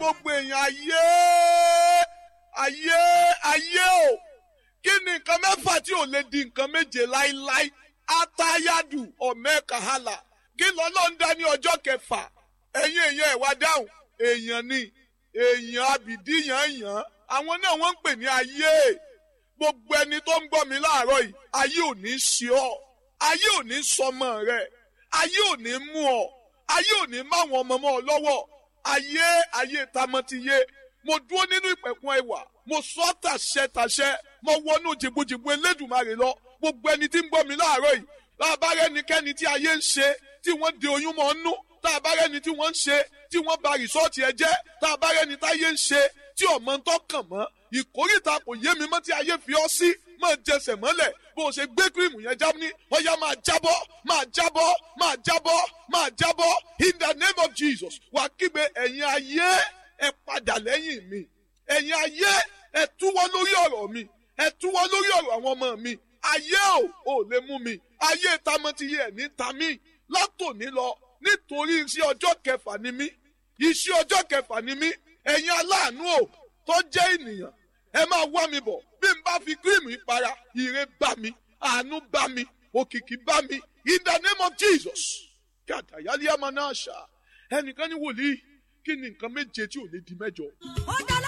gbogbo èèyàn ayé ayé ayé o kí ni nǹkan mẹ́fà tí ò lè di nǹkan méje láíláí atayadu ọ̀mẹ́kàhálà kí lọ́lọ́ ń dá ní ọjọ́ kẹfà ẹ̀yin èèyàn ẹ̀ wá dáhùn èèyàn ni èèyàn abìdí yàn yàn àwọn náà wọ́n ń pè ní ayé gbogbo ẹni tó ń gbọ́ mi láàárọ̀ yìí ayé ò ní ṣe ọ́ ayé ò ní sọmọ rẹ̀ ayé ò ní mú ọ ayé ò ní máwọn ọmọ mọ́ ọ lọ́wọ́ ayé ayé tamọ́tiyé mo dúró nínú ìpẹ̀kun ẹwà mo sọ tàṣẹ tàṣẹ mo wọnú jìbùjìbù elédùnmarè lọ gbogbo ẹni tí ń gbọ́ mi láàárọ̀ yìí láàbá rẹ́nikẹ́ni tí ayé ń ṣe tí wọ́n de oyún mọ́ nú tá a bá rẹ́ni tí wọ́n ń ṣe tí wọ́n ba rìsọ́ọ̀tì ẹ jẹ́ tá a bá rẹ́ni táyé ń ṣe tí ọmọ ń tọkàn mọ́ ìkórìtà kò yé mi mọ́ tí ayé fi ọ́ sí máa jẹsẹ̀ mọ́lẹ̀ bó o ṣe gbé kírìmù yẹn já ní ọ̀yá máa jábọ́ máa jábọ́ máa jábọ́ máa jábọ́ in the name of Jesus wà kígbe ẹ̀yin ayé ẹ padà lẹ́yìn mi ẹ̀yin ayé ẹ túwọ́ lórí ọ̀rọ̀ mi ẹ túwọ́ lórí ọ̀rọ̀ àwọn ọmọ mi ayé ò ò lè mú mi ayé tamọ́tiyé ẹ̀ ní tamí látòní lọ nítorí iṣẹ́ ọjọ́ kẹfà ni mí iṣẹ́ ọjọ́ kẹfà ni mí ẹ̀yin aláàánú ò tó jẹ́ ènìyàn ẹ máa wá mi bọ̀ bí n bá fi kírìmù ìpara ire bá mi àánú bá mi òkìkí bá mi in the name of Jesus kí àtàyálé àmọ́ náà ṣá ẹnìkan ní wòlíì kí ni nǹkan méje tí ò lè di mẹ́jọ. ó dá